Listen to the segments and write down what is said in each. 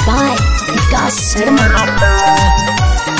by Vikas Sharma.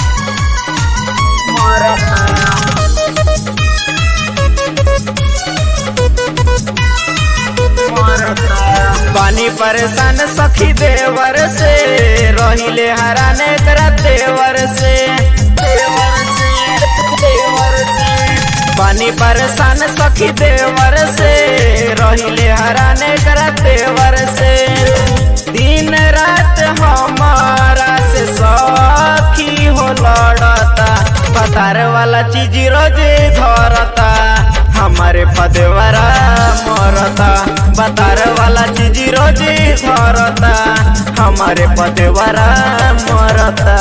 पानी परेशान सखी देवर से रहिले हराने करा देवर से देवर से देवर से पानी परेशान सखी देवर से रहिले हराने करा देवर से दिन रात हमारा से सखी हो लड़ता पतार वाला चीज रोज धरता हमारे पदवरा मरता बतार वाला चीज रोज धरता हमारे पदवरा मरता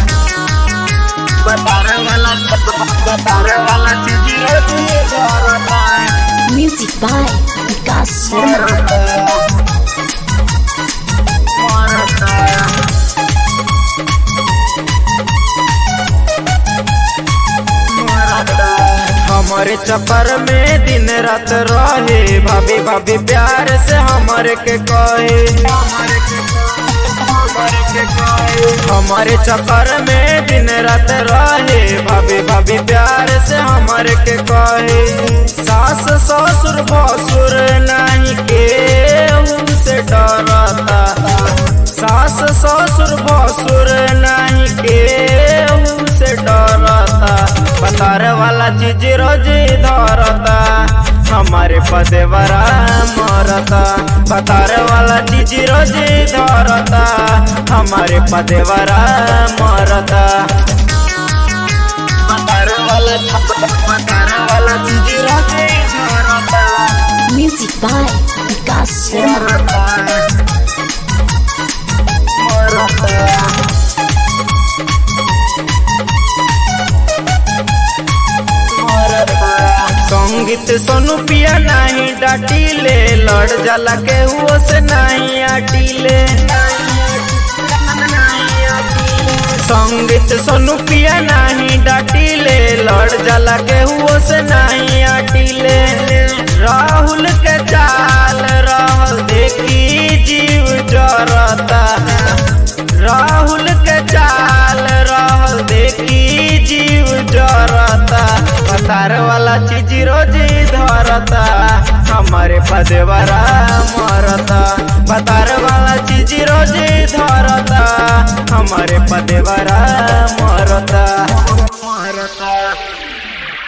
बतार वाला बतार वाला चीज रोज धरता Music by Vikas Sharma. हमारे चक्कर में दिन रात रहे भाभी भाभी प्यार से हमारे के कहे हमारे चक्कर में दिन रात रहे भाभी भाभी प्यार से हमारे के कहे सास ससुर भसुर नहीं के से डरता सास ससुर भसुर नहीं के से डरता बतार वाला चीज रोज धरता हमारे पदेवरा मरता बतार वाला चीज रोज धरता हमारे पदेवरा मरता बतार वाला बतार वाला चीज रोज धरता Music by Vikas Sharma. संगीत सोनू पिया नहीं डाटीले लड़ जाला के हुओ से नहीं आटीले संगीत सोनू पिया नहीं डाटीले लड़ जाला के हुओ से नहीं आटीले राहुल के चाल रहल देखी जीव जरता राहुल के चाल रहल देखी जीव जरता पतार वाला चीज रोज धरता हमारे पदेवरा मरता पतार वाला चीज रोज धरता हमारे पदेवरा मरता मरता